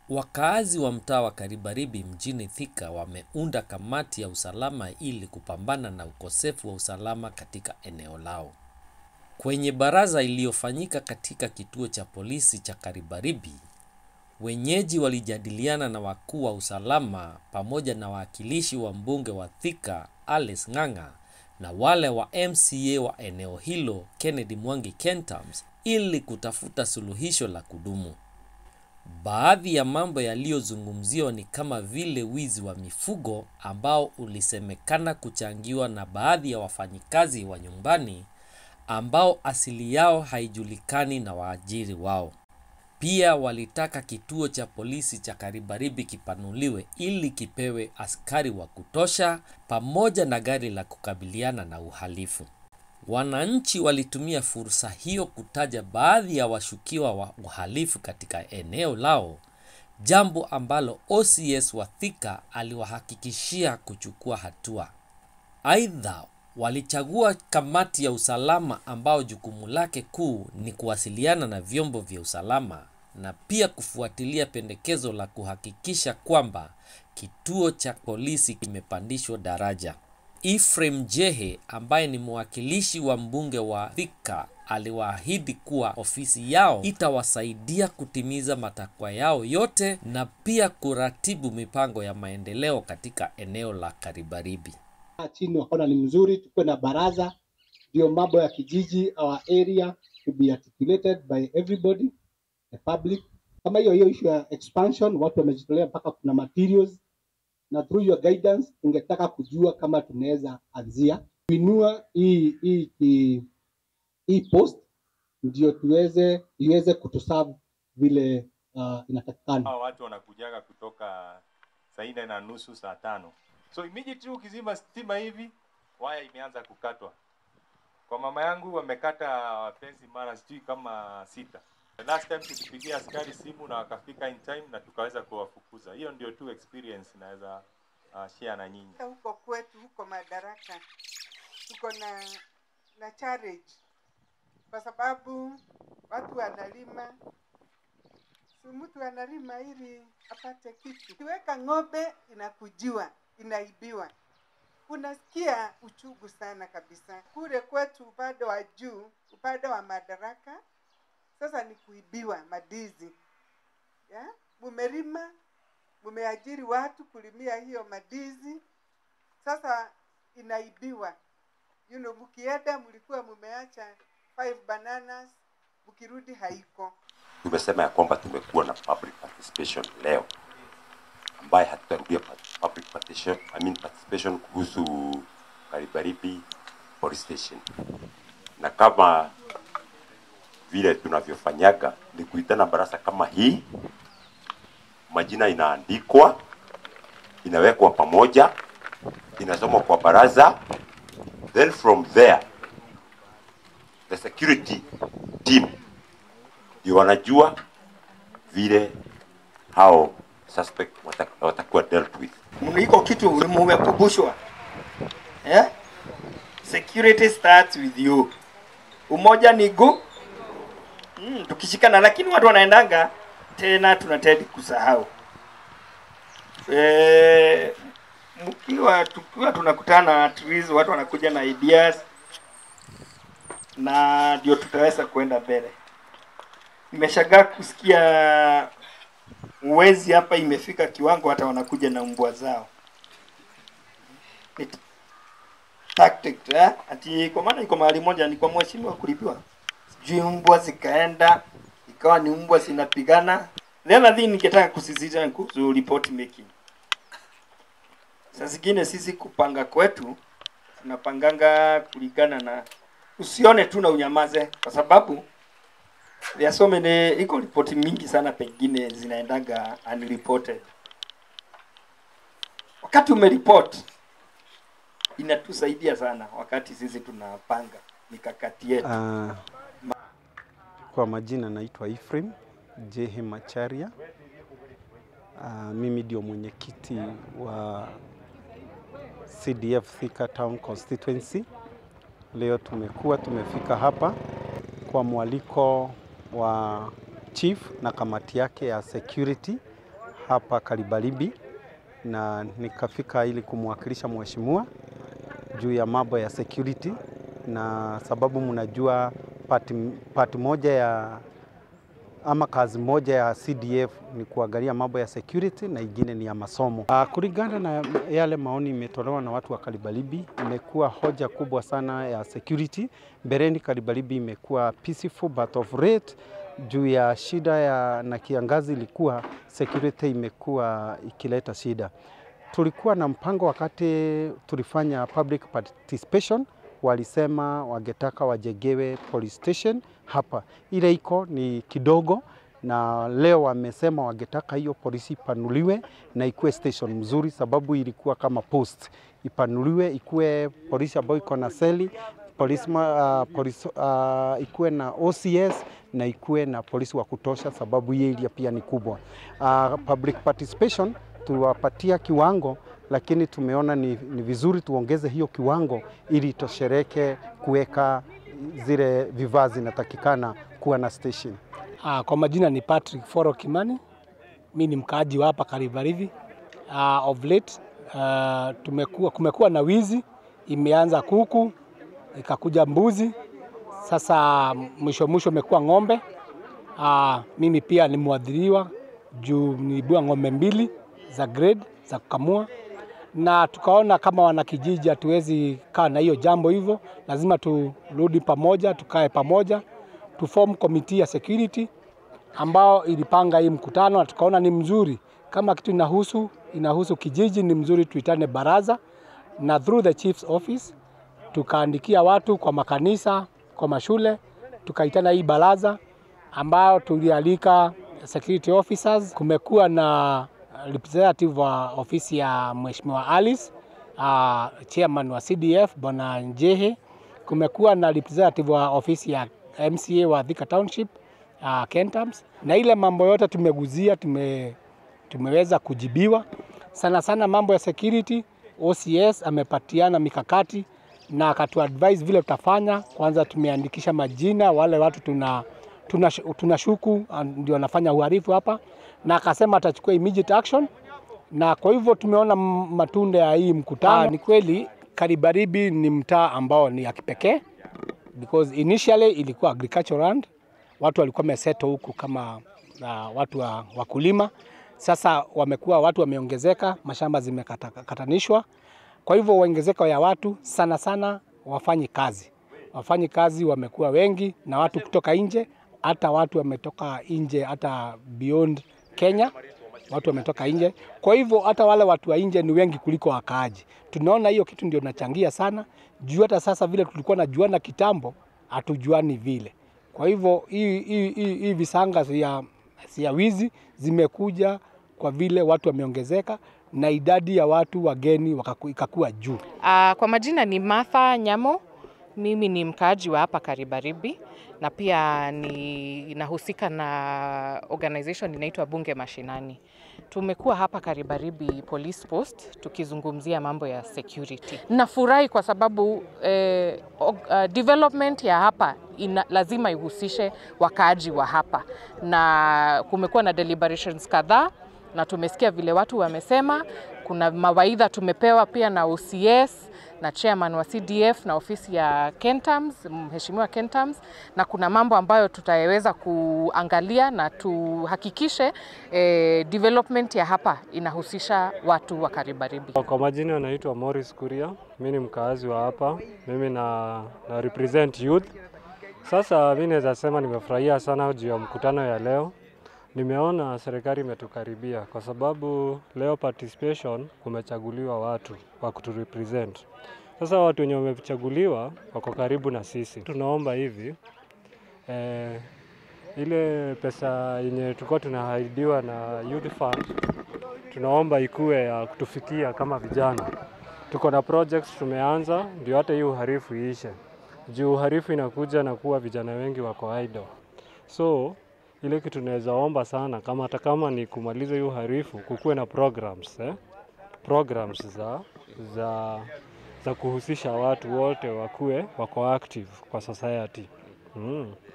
Wakaazi wa mtaa wa Karibaribi mjini Thika wameunda kamati ya usalama ili kupambana na ukosefu wa usalama katika eneo lao. Kwenye baraza iliyofanyika katika kituo cha polisi cha Karibaribi, wenyeji walijadiliana na wakuu wa usalama pamoja na wawakilishi wa mbunge wa Thika Alice Ng'ang'a na wale wa MCA wa eneo hilo Kennedy Mwangi Kentams ili kutafuta suluhisho la kudumu. Baadhi ya mambo yaliyozungumziwa ni kama vile wizi wa mifugo ambao ulisemekana kuchangiwa na baadhi ya wafanyikazi wa nyumbani ambao asili yao haijulikani na waajiri wao. Pia walitaka kituo cha polisi cha Karibaribi kipanuliwe ili kipewe askari wa kutosha pamoja na gari la kukabiliana na uhalifu. Wananchi walitumia fursa hiyo kutaja baadhi ya washukiwa wa uhalifu katika eneo lao, jambo ambalo OCS wa Thika aliwahakikishia kuchukua hatua. Aidha, walichagua kamati ya usalama ambao jukumu lake kuu ni kuwasiliana na vyombo vya usalama na pia kufuatilia pendekezo la kuhakikisha kwamba kituo cha polisi kimepandishwa daraja. Ephraim Jehe ambaye ni mwakilishi wa mbunge wa Thika aliwaahidi kuwa ofisi yao itawasaidia kutimiza matakwa yao yote na pia kuratibu mipango ya maendeleo katika eneo la Karibaribi. chini wakaona ni mzuri tukuwe na baraza, ndio mambo ya kijiji our area to be articulated by everybody the public. Kama hiyo hiyo issue ya expansion, watu wamejitolea mpaka kuna materials, na through your guidance tungetaka kujua kama tunaweza anzia kuinua hii hii hii, hii post ndio tuweze iweze kutuserve vile uh, inatakikana. Hawa watu wanakujaga kutoka saa nne na nusu saa tano so immediately ukizima stima hivi waya imeanza kukatwa kwa mama yangu wamekata wapenzi mara sijui kama sita The last time tulipigia askari simu na wakafika in time na tukaweza kuwafukuza hiyo ndio tu experience naweza uh, share na nyinyi huko kwetu huko Madaraka tuko na na challenge kwa sababu watu wanalima, si mtu analima ili apate kitu. Kiweka ng'ombe inakujiwa, inaibiwa, unasikia uchungu sana kabisa. Kule kwetu upande wa juu, upande wa Madaraka, sasa ni kuibiwa madizi ya mumelima, mumeajiri watu kulimia hiyo madizi, sasa inaibiwa. You know, mkienda mlikuwa mumeacha five bananas, mkirudi haiko. tumesema ya kwamba tumekuwa na public participation leo ambaye hatutarudia pa- public participation, I mean participation kuhusu Karibaribi police station, na kama vile tunavyofanyaga ni kuitana baraza kama hii, majina inaandikwa, inawekwa pamoja, inasomwa kwa baraza, then from there the security team ndio wanajua vile hao suspect wata- watakuwa dealt with. iko kitu mumekumbushwa eh? security starts with you umoja ni gu mm, tukishikana lakini watu wanaendanga tena tunatedi kusahau e, mkiwa tukiwa tunakutana at least watu wanakuja na ideas na ndio tutaweza kuenda mbele nimeshagaa kusikia uwezi hapa imefika kiwango hata wanakuja na mbwa zao Ni t- tactic eh? ati kwa maana iko mahali moja ni kwa mheshimiwa kulipiwa sijui mbwa zikaenda ikawa ni mbwa zinapigana the other thing ningetaka kusisitiza ni kuhusu report making saa zingine sisi kupanga kwetu tunapanganga kulingana na usione tu na unyamaze kwa sababu there are so many iko ripoti mingi sana pengine zinaendaga unreported wakati umeripot inatusaidia sana wakati sisi tunapanga mikakati yetu Uh, kwa majina naitwa Ephraim Jehe Macharia. Uh, mimi ndio mwenyekiti wa CDF Thika Town Constituency. Leo tumekuwa tumefika hapa kwa mwaliko wa chief na kamati yake ya security hapa Karibaribi na nikafika ili kumwakilisha mheshimiwa juu ya mambo ya security, na sababu mnajua pati, pati moja ya ama kazi moja ya CDF ni kuangalia mambo ya security na ingine ni ya masomo. Uh, kulingana na yale maoni imetolewa na watu wa Karibaribi, imekuwa hoja kubwa sana ya security. Mbeleni Karibaribi imekuwa peaceful but of late juu ya shida ya na kiangazi ilikuwa security imekuwa ikileta shida. Tulikuwa na mpango wakati tulifanya public participation, walisema wangetaka wajengewe police station hapa, ile iko ni kidogo, na leo wamesema wangetaka hiyo polisi ipanuliwe na ikuwe station mzuri, sababu ilikuwa kama post, ipanuliwe ikuwe polisi ambayo iko na seli polisi, uh, polisi uh, ikuwe na OCS na ikuwe na polisi wa kutosha, sababu hii area pia ni kubwa. Uh, public participation tuliwapatia kiwango, lakini tumeona ni, ni vizuri tuongeze hiyo kiwango ili itoshereke kuweka zile vifaa zinatakikana kuwa na station. Uh, kwa majina ni Patrick Foro Kimani, mi ni mkaaji wa hapa Karibarivi. Uh, of late uh, tumekuwa, kumekuwa na wizi, imeanza kuku ikakuja mbuzi, sasa mwisho mwisho imekuwa ng'ombe. Uh, mimi pia ni mwadhiriwa juu nilibua ng'ombe mbili za grade za kukamua, na tukaona kama wanakijiji hatuwezi kaa na hiyo jambo hivyo, lazima turudi pamoja, tukae pamoja, tuform committee ya security ambao ilipanga hii mkutano, na tukaona ni mzuri kama kitu inahusu inahusu kijiji, ni mzuri tuitane baraza, na through the chief's office tukaandikia watu kwa makanisa, kwa mashule, tukaitana hii baraza ambayo tulialika security officers. Kumekuwa na representative wa ofisi ya Mheshimiwa Alice, uh, chairman wa CDF Bwana Njehe. Kumekuwa na representative wa ofisi ya MCA wa Thika Township uh, Kentams, na ile mambo yote tumeguzia, tume, tumeweza kujibiwa sana sana mambo ya security. OCS amepatiana mikakati na akatuadvise vile tutafanya. Kwanza tumeandikisha majina wale watu tuna tunashuku tuna ndio wanafanya uhalifu hapa, na akasema atachukua immediate action, na kwa hivyo tumeona matunda ya hii mkutano. Ni kweli Karibaribi ni mtaa ambao ni ya kipekee because initially ilikuwa agricultural land, watu walikuwa wameseto huku kama uh, watu wa wakulima. Sasa wamekuwa watu wameongezeka, mashamba zimekatanishwa, kwa hivyo ongezeko ya watu sana sana wafanyi kazi wafanyi kazi wamekuwa wengi na watu kutoka nje, hata watu wametoka nje, hata beyond Kenya watu wametoka nje. Kwa hivyo hata wale watu wa nje ni wengi kuliko wakaaji. Tunaona hiyo kitu ndio nachangia sana juu, hata sasa vile tulikuwa najuana kitambo, hatujuani vile. Kwa hivyo hii hii hii hii visanga ya, ya wizi zimekuja kwa vile watu wameongezeka na idadi ya watu wageni wakaku, ikakuwa juu. Uh, kwa majina ni Martha Nyamo. Mimi ni mkaaji wa hapa Karibaribi na pia ni nahusika na organization inaitwa Bunge Mashinani. Tumekuwa hapa Karibaribi Police Post tukizungumzia mambo ya security. Nafurahi kwa sababu eh, uh, development ya hapa ina, lazima ihusishe wakaaji wa hapa, na kumekuwa na deliberations kadhaa na tumesikia vile watu wamesema. Kuna mawaidha tumepewa pia na OCS na chairman wa CDF na ofisi ya Kentams, mheshimiwa Kentams, na kuna mambo ambayo tutaweza kuangalia na tuhakikishe eh, development ya hapa inahusisha watu wa Karibaribi. Kwa majina naitwa Morris Kuria, mimi ni mkaazi wa hapa, mimi na, na represent youth. Sasa mimi naweza sema nimefurahia sana juu ya mkutano ya leo. Nimeona serikali imetukaribia kwa sababu leo participation kumechaguliwa watu wa kuturepresent. Sasa watu wenye wamechaguliwa wako karibu na sisi. Tunaomba hivi eh, ile pesa yenye tulikuwa tunahaidiwa na youth fund, tunaomba ikuwe ya kutufikia kama vijana. Tuko na projects tumeanza, ndio hata hii uhalifu iishe, juu uhalifu inakuja na kuwa vijana wengi wako idle. So ile kitu tunaweza omba sana kama hata kama ni kumaliza hiyo uhalifu, kukuwe na programs eh? programs za, za, za kuhusisha watu wote wakuwe wako active kwa society mm.